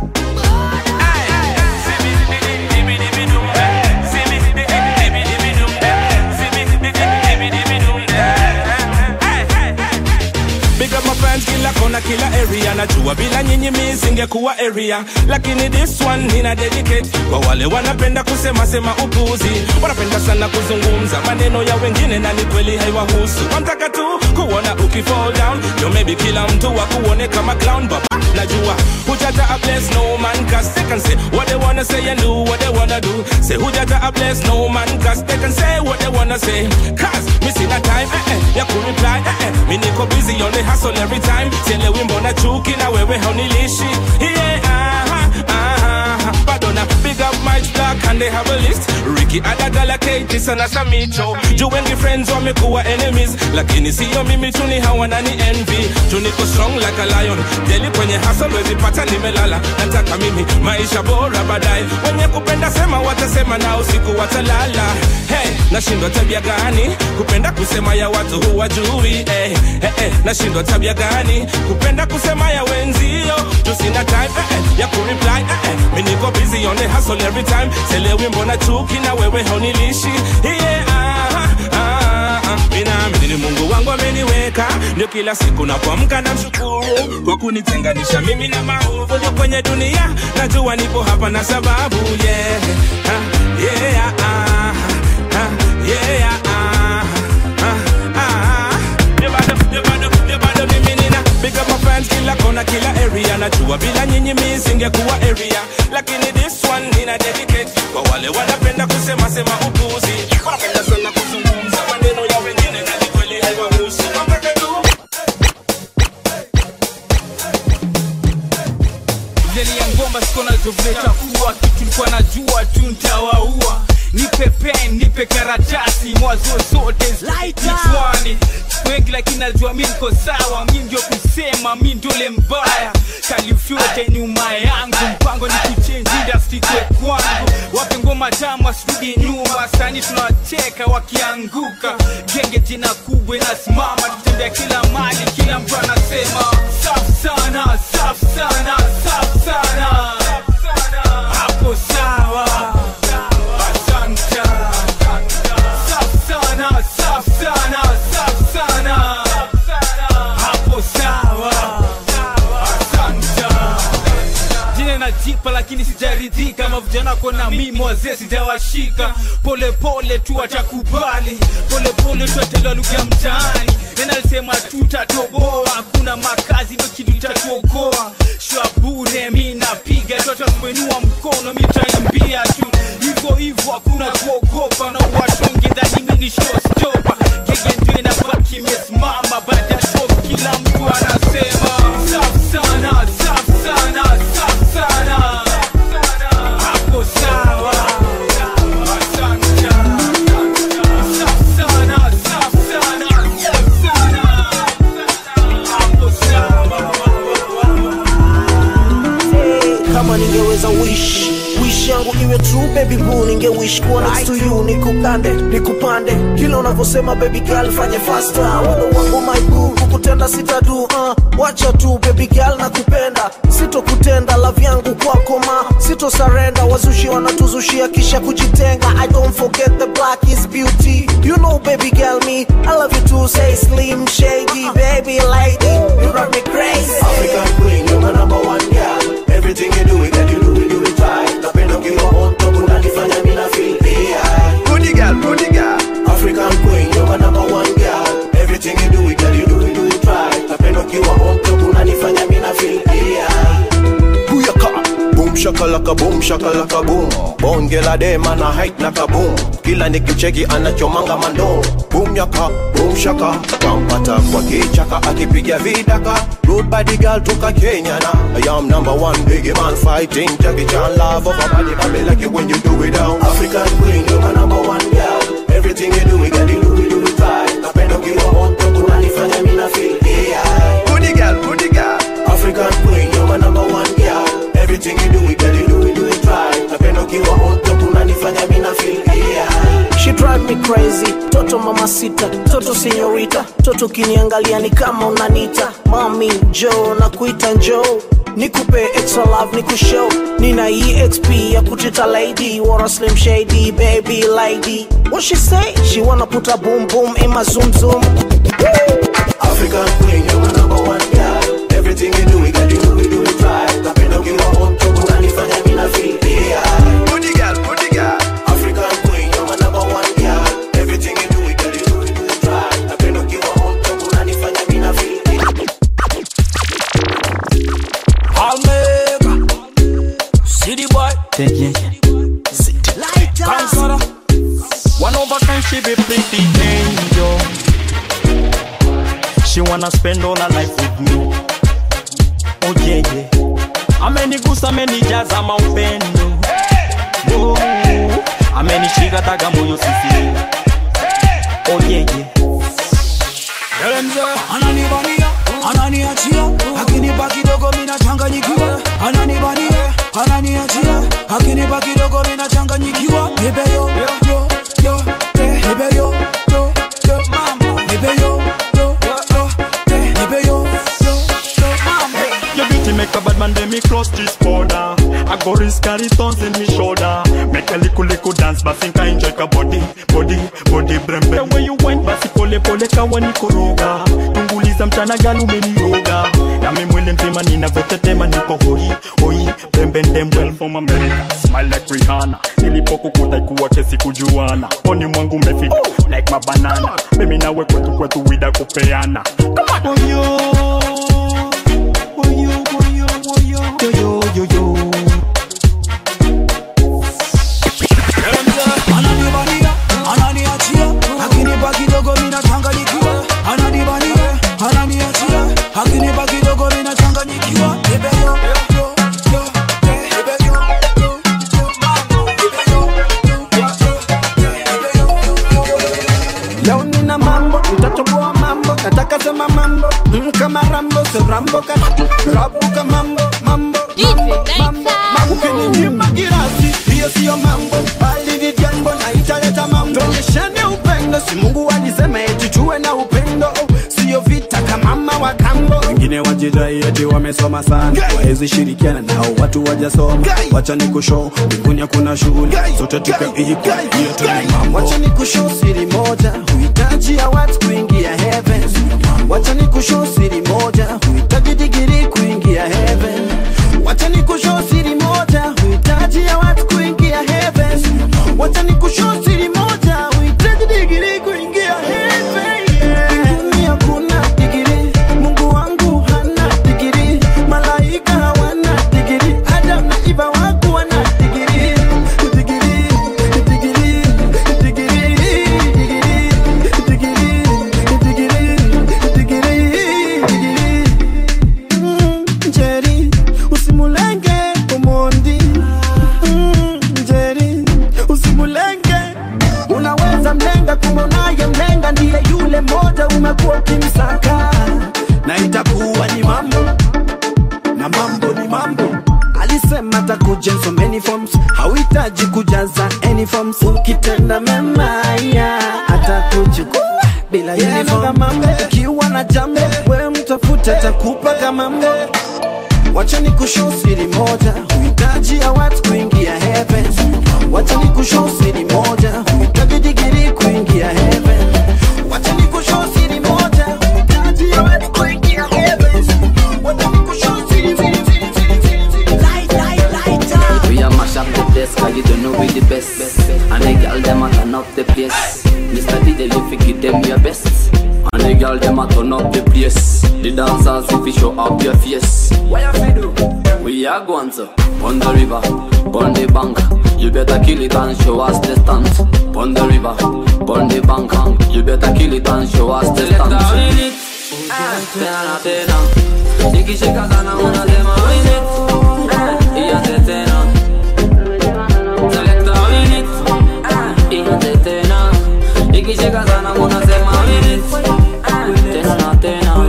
Big up my fans kila kona kila area najua bila nyinyi mi singekuwa area lakini this one nina dedicate kwa wale wanapenda kusema sema upuzi wanapenda sana kuzungumza maneno ya wengine na ni kweli haiwahusu wanataka tu kuona ukifall down yo maybe kila mtu wa kuone kama clown but najua hujaja a bless no man cause they can say what they wanna say and do what they wanna do say hujaja a bless no man cause they can say what they wanna say cause mi sina time eh, eh, ya kureply eh, eh. mi niko busy on the hustle every time sielewi mbona chuki na wewe haunilishi yeah, aha, aha, bado na big up my black and and they have a list Ricky Adagala Kate sana Samicho juu wengi friends wamekuwa enemies lakini siyo mimi tu ni hawanani envy tu niko strong like a lion deli kwenye hustle wezi pata nimelala nataka mimi maisha bora baadaye wenye kupenda sema watasema na usiku watalala hey, nashindwa tabia gani kupenda kusema ya watu huwajui hey, hey, hey, nashindwa tabia gani kupenda kusema ya wenzio tu sina time eh, eh, ya kureply eh, eh. mi niko busy on the hustle every time selewi mbona chuki na wewe haunilishi yeah, ah, ah, ah. mi naamini ni mungu wangu ameniweka ndio kila siku napoamka na mshukuru kwa kunitenganisha mimi na maovu ndio kwenye dunia najua nipo hapa na sababu yeah, ah, yeah, ah, ah, yeah, ah, ah, ah. Ndio bado, ndio bado, ndio bado mimi nina big up my fans kila kona kila area najua bila nyinyi mi singekuwa area lakini this one nina dedicate kwa wale wanapenda kusema sema upuzi wanapenda sana kuzungumza maneno ya wengine na ni kweli haiwahusu Wanataka tu ndani ya ngoma siko nazo vile takuwa kitu nilikuwa najua tu ntawaua nipe pen nipe karatasi mwazo zote kichwani wengi lakini najua mi niko sawa mi ndio kusema mi ndole mbaya kalifyote nyuma yangu mpango ni kuchange industry kwe kwangu wape ngoma tamu asirudi nyuma sani tunawacheka wakianguka genge jina kubwa inasimama tutembea kila mali kila mtu anasema safu sana safu sana safu sana hapo sawa asante safu sana safu sana safu sana hapo sawa asante jina najipa lakini sijaridhika kama vijana kona mimi wazee sijawashika polepole tu watakubali polepole tu atelewa lugha ya mtaani nenalisema tutatoboa hakuna makazi ndo kitu tatuokoa shwabure mi napiga tu atakuinua mkono mi taimbia tu hivyo hivyo hakuna kuogopa na washonge dhani mi ni showstopa gege ndio inabaki imesimama baada ya show kila mtu anasema safu sana safu sana safu sana hapo sawa asante safu sana safu sana safu sana hapo sawa kama ningeweza wish wish yangu iwe true baby boo ninge wish kuwa next to you nikukande nikupande kila unavyosema baby girl fanye faster wendo wangu my boo kukutenda sitadu uh, wacha tu baby girl nakupenda sitokutenda love yangu kwako ma sito sarenda wazushi wanatuzushia kisha kujitenga i don't forget the black is beauty you know baby girl me i love you too say slim shady baby lady you drive me crazy African queen, you're my number one girl. Everything you do, it that you do, it do it right. Napenda ukiwa on top, unanifanya mimi na feel high. Goody girl, goody girl. African queen, you're my number one girl. Everything you do, it that you do, it do it right. Napenda ukiwa on top, unanifanya mimi na feel high. Booyaka, boom shakalaka boom shakalaka boom bonge la dema na height na kaboom kila nikicheki anachomanga mando boom yaka boom shaka kampata kwa kichaka akipiga vidaka road body girl toka Kenya na I am number one biggie man fighting Jackie Chan love of a body baby like it when you do it down African queen, you're my number one girl. Everything you do, it that you do, it do it right. Napenda ukiwa on top, unanifanya mimi na feel high. Goody girl, goody girl. African queen, you're my number one girl. Everything you do, it that you do, it do it right. Napenda ukiwa on top, unanifanya mimi na feel high. She drive me crazy, toto mama sita, toto senyorita, toto kiniangalia ni kama unanita mami jo na kuita njo nikupe extra love nikushow nina exp ya kutita lady wara slim shady baby lady what she say she wanna put a boom boom in my zoom zoom African queen, you're my number one girl. Everything you do, it that you do, it do it right. Napenda ukiwa on top, unanifanya mimi na feel high. Goody girl, goody girl. African queen, you're my number one girl. Everything you do, it that you do, it do it right. Napenda ukiwa on top, unanifanya mimi na feel Almega City boy Kansara One over time she be pretty angel. She wanna spend all her life with me. Oh yeah yeah. Amenigusa amenijaza maupendo. Oh, umenishika taga moyo sisi oyeje ananibania ananiachia akinipa kidogo minachanganyikiwa ananibania ananiachia akinipa kidogo minachanganyikiwa nipe yo yo yo eh, nipe yo yo yo mama nipe yo yo yo eh, nipe yo yo yo mama Your beauty make a bad man then me cross this border I go risk carry thorns in me shoulder Make a little little dance but think I enjoy ka body body body brembe The way you went basi pole pole kawa nikoroga Tunguliza mchana gal umeniroga Na mi mwili mzima ninavyotetema niko hoi hoi Brembe ndembe well from America Smile like Rihanna Nilipokukuta ikuwa kesi kujuana Poni mwangu umefika like mabanana Mimi nawe kwetu kwetu wida kupeana Come on yo yo yo yo yo ananibania ananiachia akinipa kidogo minachanganyikiwa ananibania ananiachia akinipa kidogo minachanganyikiwa nipe yo yo yo eh, nipe yo yo yo mama nipe yo yo yo yo leo nina mambo nitatoboa mambo nataka sema mambo mm, kama rambo so rambo ka rabuka mambo mambo mambo mambo mambo ukininyima girasi hiyo siyo mambo bali ni jambo na italeta mambo tuonyeshane upendo si mungu alisema eti tuwe na upendo siyo vita kama mama wa kambo wengine wajidai eti wamesoma sana wawezi shirikiana nao watu wajasoma wacha ni kushow mbinguni hakuna shughuli zote tukaiko hiyo tu ni mambo wacha ni kushow siri moja huhitaji ya watu kuingia heaven wacha ni kushow siri moja huhitaji digiri kuingia heaven wacha ni kushow siri moja huhitaji ya watu kuingia heaven wacha ni kushow siri moja huhitaji digiri kuingia heaven mbinguni hakuna digiri mungu wangu hana digiri malaika hawana digiri adam na iva wangu wana digiri digiri digiri digiri digiri digiri digiri digiri Mm, Njeri usimulenge Omondi Mm, Njeri usimulenge unaweza mlenga kumonaye mlenga ndiye yule moja umekuwa ukimsaka na itakuwa ni mambo na mambo ni mambo alisema takuja in so many forms hauhitaji kujaza any forms ukitenda mema ya atakuchukua bila uniform ukiwa na jambo we mtafute atakupa kama mbo wacha ni kushow siri moja huhitaji ya watu kuingia heaven wacha ni kushow siri moja huhitaji digiri kuingia heaven wacha ni kushow siri moja huhitaji ya watu kuingia heaven wacha ni kushow siri siri siri siri siri light light light We a mash up the place cause you don't know we the best And the girl them a turn up the place Mr. DJ you fi give them your best And the girl them a turn up the place The dancers if you show up your face What you fi do? We are going to On the river, on the bank You better kill it and show us the stunt On the river, on the bank You better kill it and show us the stunt Tena tena Nikishika sana unasema win it Iya tena Selecta win it Iya tena Nikishika sana unasema win it Tena tena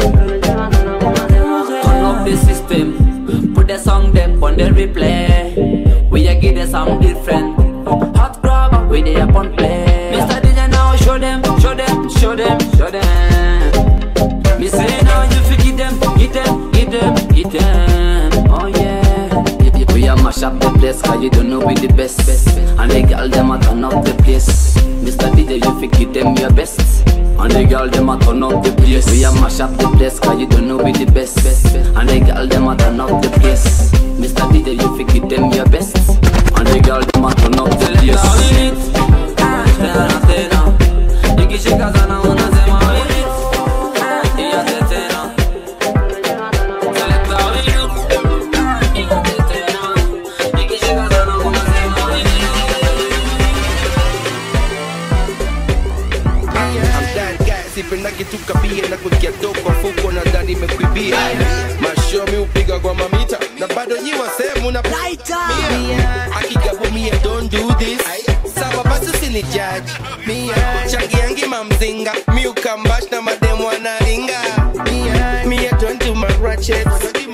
Turn up the system Put the song them on the replay We a give the song different Hot grab we they up on play Mr. DJ now show them, show them, show them, show them Me say now you fi give them, give them, give them, give them Oh yeah If you we a mash up the place cause you don't know we the best And the girl them a turn up the place Mr. DJ you fi give them your best And the girl them a turn up the place We a mash up the place cause you don't know we the best And the girl them a turn up the place Mr. DJ you fi give them your best And the girl them a turn up the place Tena tena Ikishika sana unasema win it Iya tena Selecta win it Iya tena Ikishika sana unasema win I'm that guy, sipendagi tu kabia na kuingia do kwa fuko na ndani imekuibia masho mi upiga kwa mamita na bado nyi wasemu na akigabo mia don't do this ni judge changiangi mamzinga mi ukambash na mademu anaringa mi I don't do my ratchet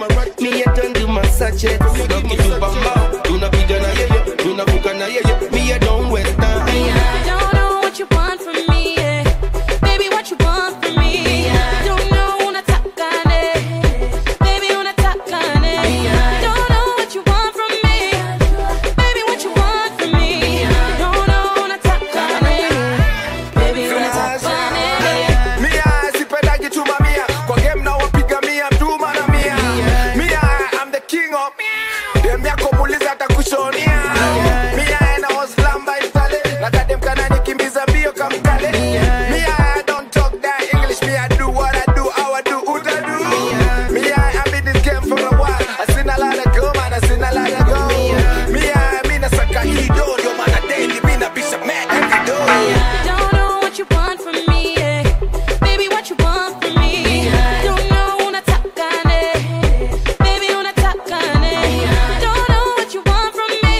mi I don't do my sachet ukitubamba tunapiga na yeye tunavuka na yeye mi I don't waste time I don't know what you want from me, yeah. Baby, what you want from me? I don't know unataka nini. Baby, unataka nini? I don't know what you want from me. Baby, what you want from me? I don't know unataka nini. Baby, unataka nini? Mia sipendagi chuma mia kwa game na wapiga mia mtuma na mia Mia I'm the king of dem yako muuliza atakushonia Mia na oslamba itale na kadem kana nikimbiza mbio kamkale Mia I don't talk that English Mia do what I do how I do uta do Mia I'm in this game for a while I seen a lot of go man I seen a lot of go Mia mi nasaka hii do ndio maana daily mi nabisha mad every door I don't know what you want from me, yeah. Baby, what you want from me? I don't know unataka nini. Baby, unataka nini? I don't know what you want from me.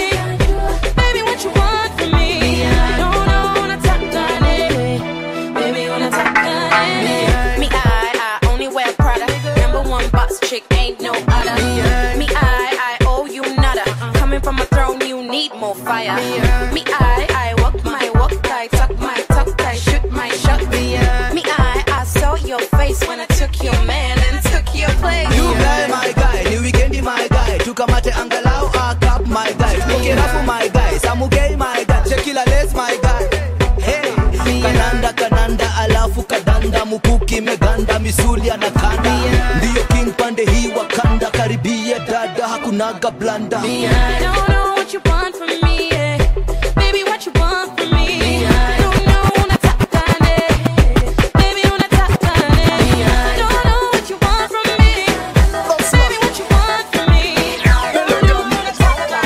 Baby, what you want from me? I don't know unataka nini. Baby, unataka nini? Me, I, I only wear Prada. Number one boss chick, ain't no other. Me, I, I owe you nada. Coming from a throne, you need more fire. Me, I, I walk my walk tight, tuck my tuck tight, shoot my shot. Me, I, I saw your face when I took your man and took your place. You guy my guy, ni weekendi my guy, tukamate angalau akap my guy, tuke rafu my guy, samugei my guy, shekila les my guy. Hey, kananda kananda alafu kadanda mukuki meganda misuli anakanda ndiyo king pande hii wakanda karibia dada hakunaga blanda I don't know what you want from me, yeah. Baby, what you want from me? I don't know unataka nini. Baby, unataka nini? I don't know what you want from me. Baby, what you want from me? I don't know unataka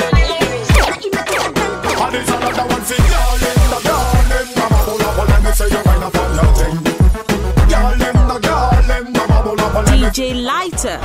And it's another one for y'all in the garden. Mama pull up and let me say you wind up on your thing. Y'all in the garden. Mama pull up and let me DJ Lighter.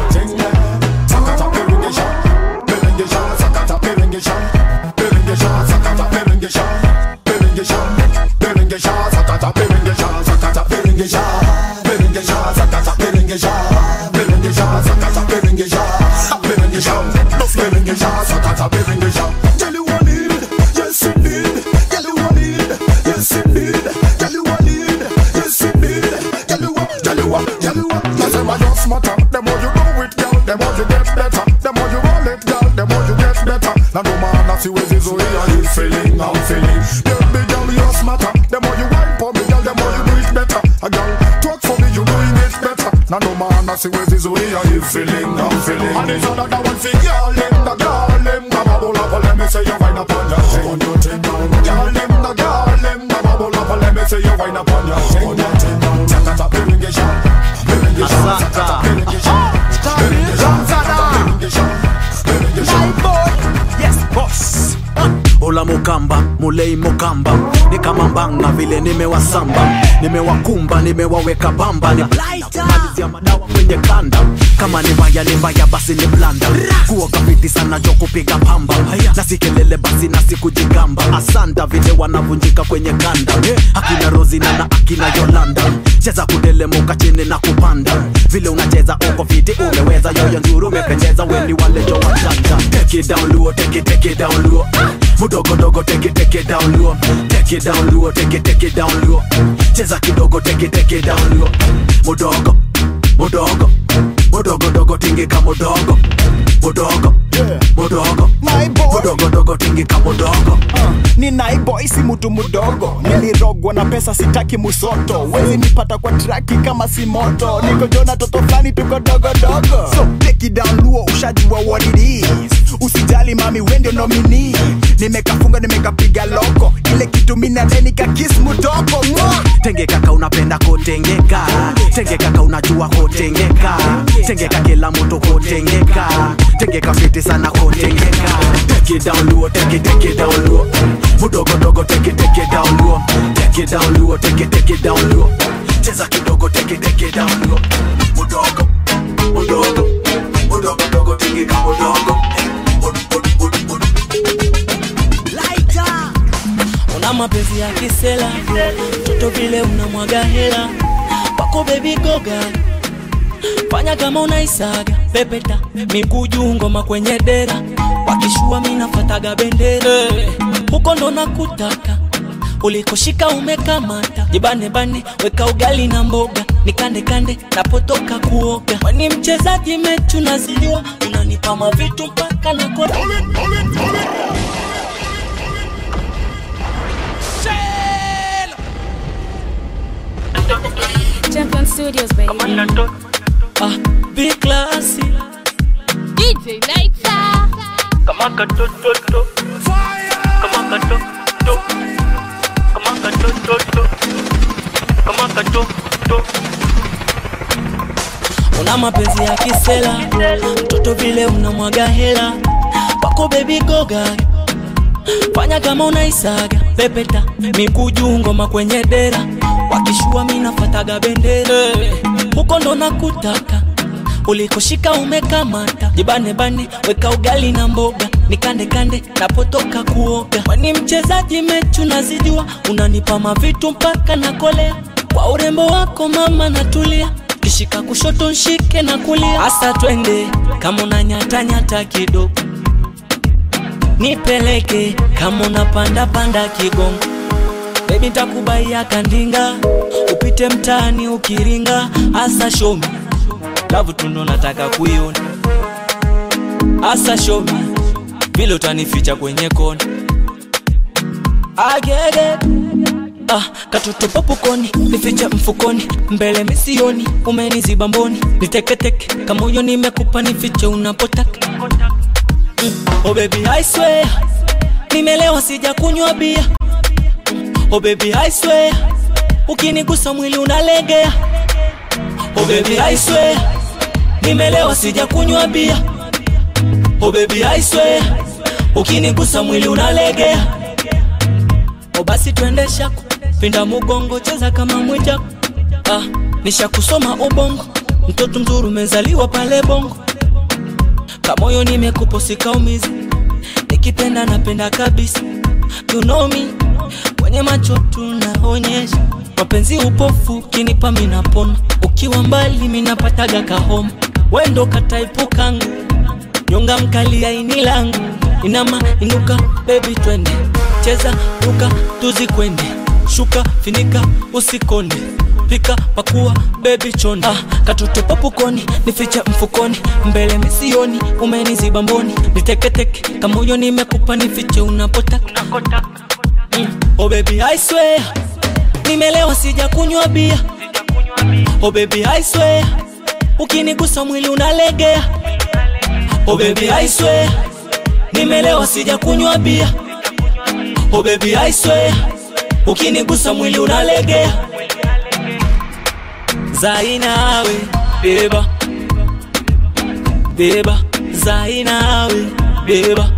Sakata piringisha, piringisha, sakata piringisha, piringisha, sakata piringisha, piringisha, piringisha, sakata piringisha, sakata piringisha, piringisha, sakata piringisha, piringisha, sakata piringisha, piringisha, piringisha, sakata piringisha. Tell you what need, yes indeed. Tell you what need, yes indeed. Tell you what need, yes indeed. Tell you what, tell you what, tell you what. Yes, my just matter. The more you do it, girl, the more you get better. The more you roll it, girl, the more you get better. Now no man, I see where this way you feeling, I'm feeling. Baby girl, you smarter. The more you wine for me, girl, the more you do it better. A girl, talk for me, you doing it better. Now no man, I see where this way you feeling, I'm feeling. And it's another one for girl, them, the girl, them, come a bubble up, let me say you wind up on your thing. On your thing, girl, them, the girl, them, come a bubble up, let me say you wind up on your thing. On your thing, sakata piringisha, piringisha, sakata piringisha, piringisha, sakata piringisha, piringisha. Yes, boss. Ola mukamba mulei mukamba ni kama mbanga vile nimewasamba nimewakumba nimewaweka bamba ni malizia madawa kwenye kanda kama ni mbaya ni mbaya basi ni blanda kuoga fiti sana jo kupiga pamba na si kelele basi na si kujigamba asanda vile wanavunjika kwenye kanda akina rozina na akina yolanda cheza kudelemuka chini na kupanda vile unacheza uko fiti umeweza yoyo nzuri umependeza weni wale jo wachanja take it down luo take it take it down luo mudogo dogo take it take it down luo take it down luo take it take it down luo cheza kidogo take it take it down luo mudogo mudogo mudogo dogo tingika mudogo mudogo mudogo mudogo dogo tingika mudogo ni naiboy si mutu mudogo nilirogwa na pesa sitaki musoto wezi nipata kwa traki kama si moto niko jona toto flani tuko dogodogo so take it down luo ushajua what it is usijali mami wende nomini nimekafunga nimekapiga loko ile kitu minadeni kakis mutoko Mwah! tengeka ka unapenda kotengeka tengeka ka unajua kotengeka tengeka kila mtu kotengeka tengeka fiti sana kotengeka take it down luo take it take it down luo mudogo dogo take it take it down luo take it down luo take it take it down luo cheza kidogo take it take it down luo mudogo mudogo mudogo dogo tingika mudogo una mapenzi ya kisela mtoto vile unamwaga hela wako bebi goga fanya kama unaisaga pepeta miguu juu ngoma kwenye dera wakishua minafataga bendera huko ndo nakutaka ulikoshika umekamata jibanebane weka ugali na mboga nikande kande napotoka kuoga wani mchezaji mechu nazijua unanipa mavitu mpaka nakota Champion Studios, baby. ah, big classy DJ Lighter. kama katototo kama katoto kama katototo kama katoto una mapenzi ya kisela mtoto vile unamwaga hela wako bebi goga fanya kama unaisaga pepeta miguu juu ngoma kwenye dera wakishua minafataga bendera huko ndo nakutaka ulikoshika umekamata jibanebane weka ugali na mboga nikande kande napotoka kuoga wani mchezaji mechu nazijua unanipa mavitu mpaka nakolea kwa urembo wako mama natulia kishika kushoto nshike na kulia hasa twende kama unanyatanyata kidogo nipeleke kama unapanda panda kigongo bebi ntakubaia kandinga upite mtaani ukiringa hasa shomi lavu tundo nataka kuiona hasa shomi vile utanificha kwenye kona agege ah, katoto popukoni nifiche mfukoni mbele misioni umeniziba mboni niteketeke kama huyo nimekupa nifiche unapotaka mm. oh baby I swear nimelewa sija kunywa bia oh baby I swear ukinigusa mwili unalegea oh baby I swear nimelewa sija kunywa bia oh baby I swear ukinigusa mwili unalegea oh basi twende shaku pinda mugongo cheza kama mwijaku ah, nishakusoma ubongo mtoto mzuri umezaliwa pale bongo kamoyo nimekupo sikaumizi nikipenda napenda kabisa you know me kwenye macho tunaonyesha mapenzi upofu kinipa minapona ukiwa mbali minapataga kahoma wendo kataipukangu nyonga mkali aini langu inama inuka bebi twende cheza ruka tuzikwende shuka finika usikonde pika pakua bebi chonde ah, katoto popukoni nificha mfukoni mbele misioni umeniziba mboni niteketeke kamoyo nimekupa nifiche unapotaka mm. oh baby I swear nimelewa sija kunywa bia oh baby I swear ukinigusa mwili unalegea oh baby I swear nimelewa sija kunywa bia oh baby I swear ukinigusa mwili unalegea zainawe beba beba zainawe beba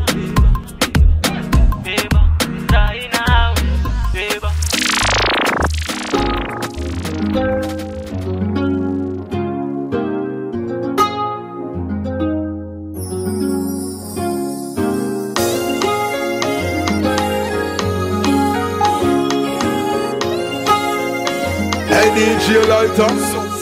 Hey DJ Lighter.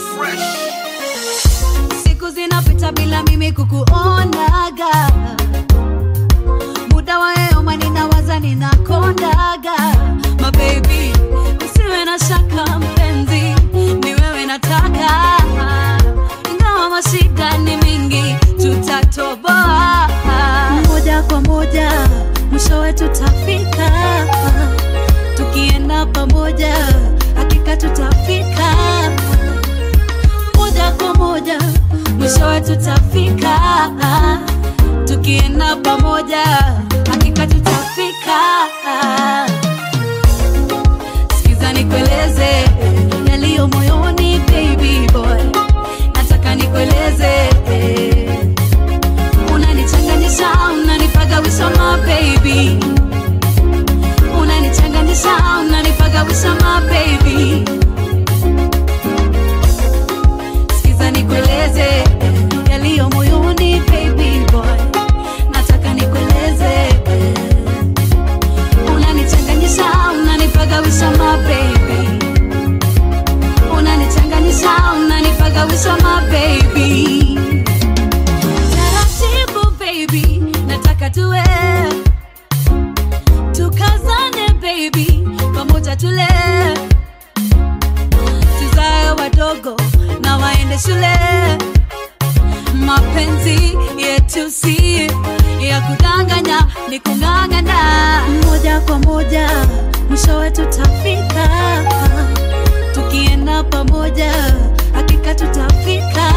siku zinapita bila mimi kukuonaga muda wa yeyoma ninawaza ninakondaga mabebi usiwe na shaka mpenzi ni wewe nataka ingawa mashida ni mingi tutatoboa moja kwa moja mwishowe tutafika tukienda pamoja hakika tutafika moja kwa moja mwishowe tutafika tukienda pamoja hakika tutafika sikiza nikueleze yaliyo moyoni baby boy nataka nikueleze unanichanganyisha unanipagawisha ma baby unanichanganyisha unanipagawisha ma baby sikiza nikueleze yaliyo moyoni baby boy nataka nikueleze unanichanganyisha baby pamoja tule tuzae wadogo na waende shule mapenzi yetu si ya kudanganya ni kung'ang'ana moja kwa moja mwishowe tutafika tukienda pamoja hakika tutafika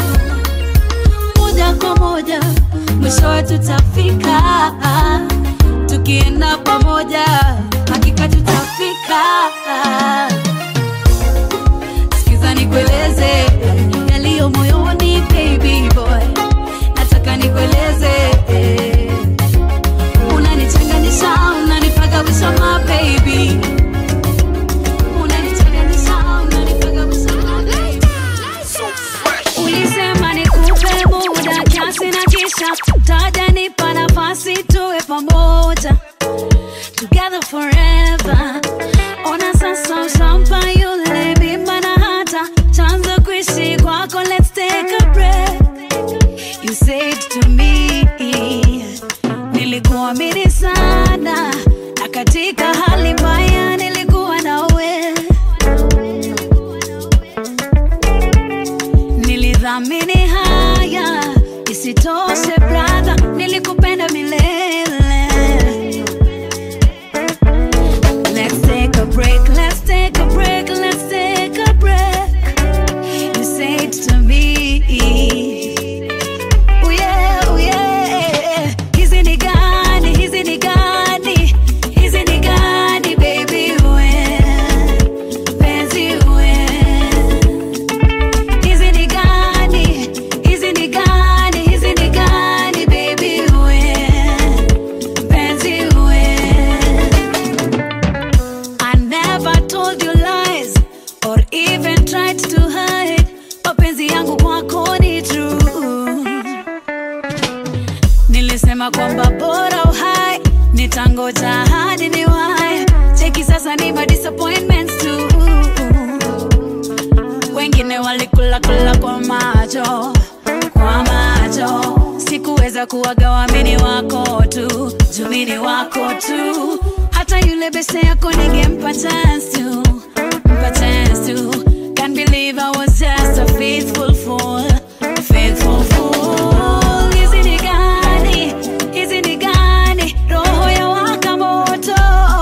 moja kwa moja mwishowe tutafika tukienda pamoja hakika tutafika sikiza nikueleze yaliyo moyoni baby boy nataka nikueleze unanichanganisha unanipagawisha ma baby unanichanganisha unanipagawisha ma baby ulisema nikupe muda kiasi na kisha taja nipa nafasi tuwe pamoja together forever ona sasa ushampa yule mimba na hata chanzo kuishi kwako let's take a breath you said to me nilikuamini sana na katika hali mbaya nilikuwa nawe nilidhamini haya isitoshe brother nilikupenda milele let's take a break let's take a break let's take a break you said to me oh yeah, oh yeah. hizi ni gani hizi ni gani hizi ni gani baby we penzi we hizi ni gani hizi ni gani hizi ni gani baby we penzi we I never told you lies or even tried to hide mapenzi yangu kwako ni true nilisema kwamba bora uhai nitangoja hadi ni wai cheki sasa ni ma disappointments tu wengine walikula kula kwa macho kwa macho sikuweza kuwagawa mini wako tu jumini wako tu hata yule bese yako ningempa chance tu mpa chance tu can't believe I was just a faithful fool faithful fool hizi ni gani hizi ni gani roho ya waka moto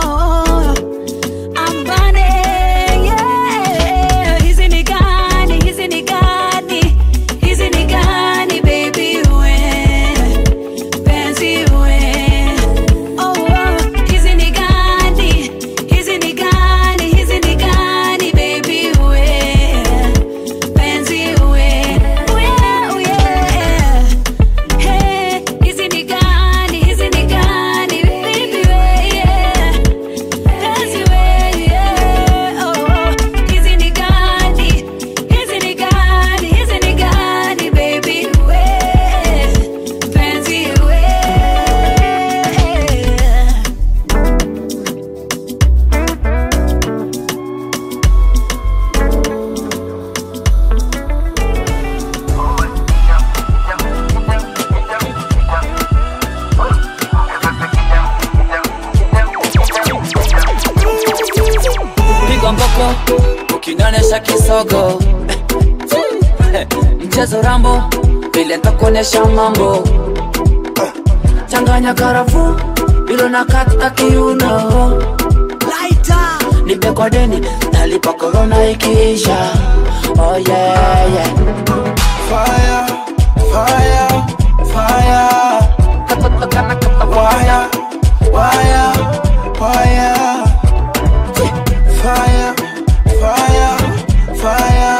ambane yeah. hizi ni gani hizi ni gani hizi ni gani baby we penzi we oh, oh. hizi ni gani hizi ni gani hizi ni gani baby we penzi we oh yeah, oh yeah. Hey, hizi ni gani hizi ni gani baby we yeah. Penzi we yeah. oh, oh. hizi ni gani hizi ni gani hizi ni gani baby we penzi we pigwa mboko ukinionyesha kisogo mchezo rambo vile ntakuonyesha mambo changanya karafu ilo na kata kiuno nipe kwa deni nalipa korona ikiisha oh yeah, yeah. Fire, fire, fire. Wire, wire, wire. Fire, fire, fire.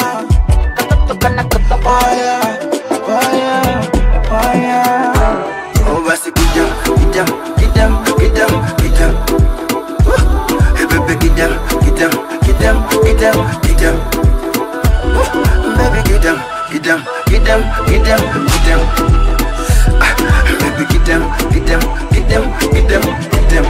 Fire, fire, fire. Oh, basi kidam, kidam, kidam, kidam, kidam. Woo. Hey, baby, kidam, kidam, kidam, kidam, kidam. Woo. Baby, kidam, kidam, kidam, kidam, kidam. Ah, Baby, kidam, kidam, kidam, kidam, kidam.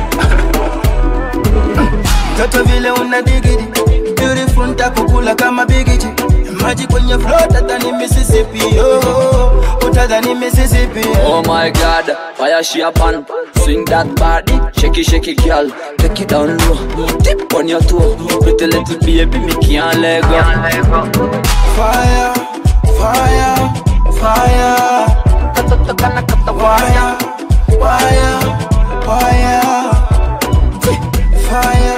Mtoto vile una digidi beautiful ntakukula kama bigiji maji kwenye flow tadhani Mississippi oh, utadhani Mississippi Oh my god, fire she up and swing that body, shake it, shake it, girl. Take it down low, tip on your toe. Pretty little baby, me can't let go. Fire, fire, fire. Katoto kana kata wire, wire, wire. Fire,